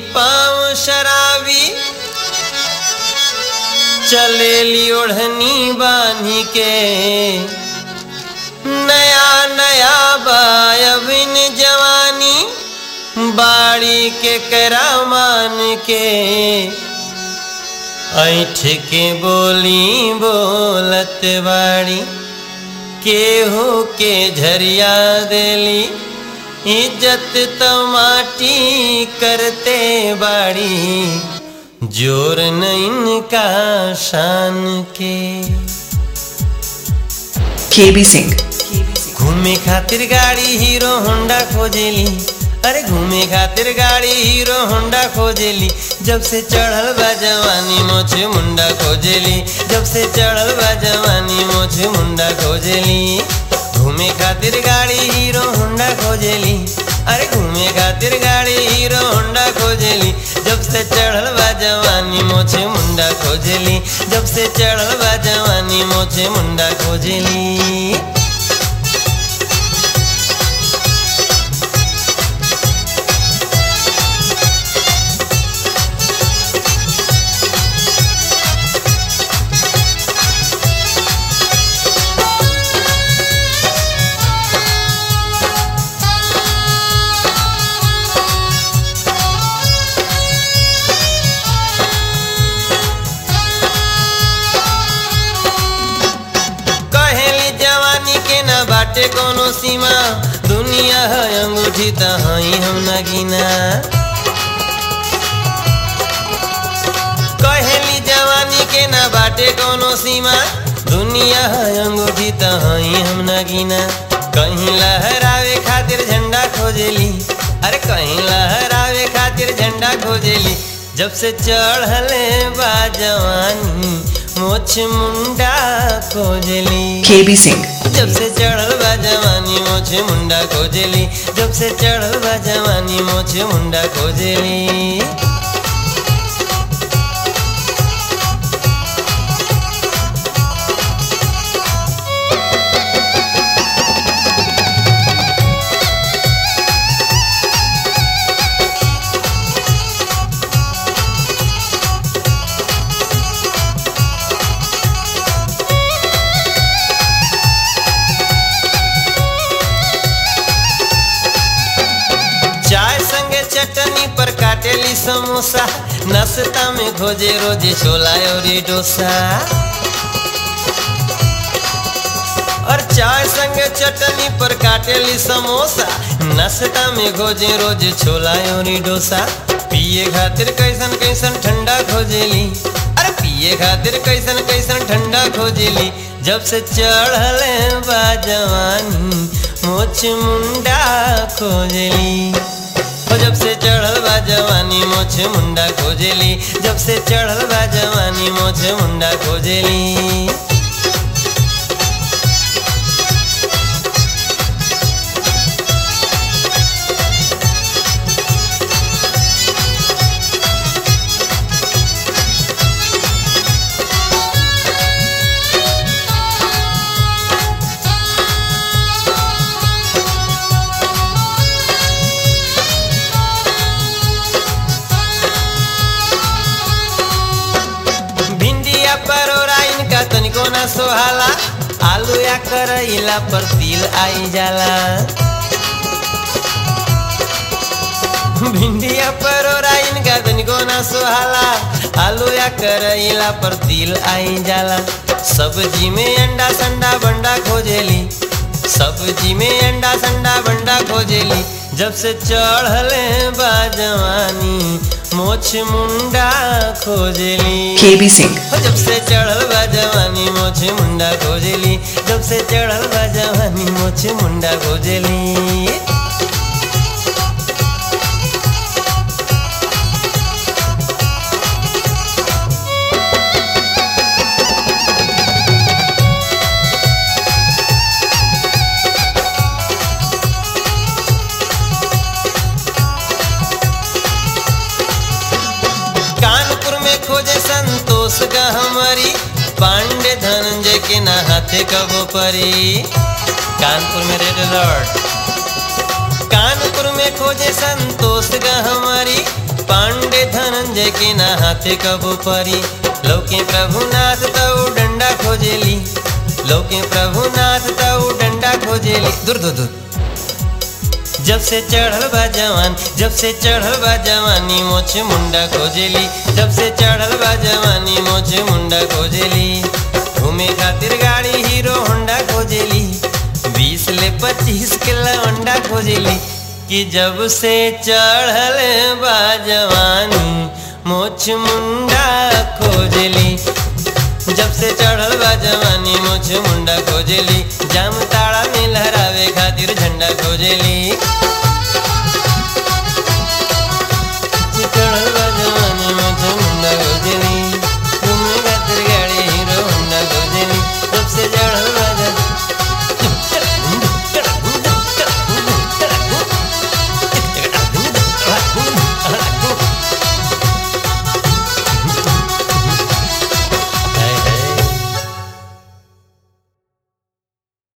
पाँव शराबी चलेली ओढ़नी बांधी के नया नया बायबिन जवानी बाड़ी के करामान के ऐठ के बोली बोलत बाड़ी केहू के झरिया देली इज्जत तो माटी करते बाड़ी जोर न इनका शान के KB Singh. घूमे खातिर गाड़ी हीरो होंडा खोजेली अरे घूमे खातिर गाड़ी हीरो होंडा खोजेली जब से चढ़ल बा जवानी मोछे मुंडा खोजेली जब से चढ़ल बा जवानी मोछे मुंडा खोजेली घूमे खातिर गाड़ी हीरो होंडा खोजेली अरे घूमे खातिर गाड़ी हीरो होंडा खोजेली जब से चढ़ल बा जवानी मोछे मुंडा खोजेली जब से चढ़ल बा जवानी मोछे मुंडा खोजेली कहेली जवानी के न बाटे कोनो सीमा दुनिया है अंगूठी त हई हम न गिना कहेली जवानी के न बाटे कोनो सीमा दुनिया है अंगूठी त हई हम न गिना कहीं लहरावे खातिर झंडा खोजेली अरे कहीं लहरावे खातिर झंडा खोजेली जब से चढ़ले बा जवानी मोछ मुंडा खोजेली KB Singh. जब से चढ़ल बा जवानी मोछे मुंडा खोजेली जब से चढ़ल बा जवानी मोछे मुंडा खोजेली चाय संगे चटनी पर काटेली समोसा नाश्ता में खोजे रोजे छोला और डोसा और चाय संगे चटनी पर काटेली समोसा नाश्ता में खोजे रोज छोला और डोसा पिए खातिर कैसन कैसन ठंडा खोजेली अरे पिए खातिर कैसन कैसन ठंडा खोजेली जब से चढ़ले बा जवानी मोछ मुंडा खोजेली ओ जब से चढ़ल बा जवानी मोछ मुंडा खोजेली जब से चढ़ल बा जवानी मोछ मुंडा खोजेली भिंडिया परोरा इनका तनिको ना सोहाला आलू या करैला पर तिल आई जाला भिंडिया परोरा इनका तनिको ना सोहाला आलू या करैला पर तिल आई जाला सब्जी में अंडा संडा बंडा खोजेली सब्जी में अंडा संडा बंडा खोजेली जब से चढ़ले बा जवानी मोछ मुंडा खोजेली KB Singh. हो जब से चढ़ल बा जवानी मोछे मुंडा खोजेली जब से चढ़ल बा जवानी मोछे मुंडा खोजेली कानपुर में खोजे संतोष का हमारी पांडे धनंजय के ना हाथे कबो परी कानपुर में रेड अलर्ट कानपुर में खोजे संतोष का हमारी पांडे संजय के ना हाथे कबो परी लौके प्रभुनाथ तऊ डंडा खोजेली लौके प्रभुनाथ तऊ डंडा खोजेली दूर दूर दूर जब से चढ़ल बा जवान जब से चढ़ल बा जवानी मोछ मुंडा खोजेली जब से चढ़ल बा जवानी मोछ मुंडा खोजेली घूमे खातिर गाड़ी हीरो होंडा खोजेली बीस ले पच्चीस के लवंडा खोजेली कि जब से चढ़ल बा जवानी मोछ मुंडा खोजेली जब से चढ़ल बा जवानी मोछ मुंडा खोजेली जाम ताड़ा में लहरावे खातिर झंडा खोजेली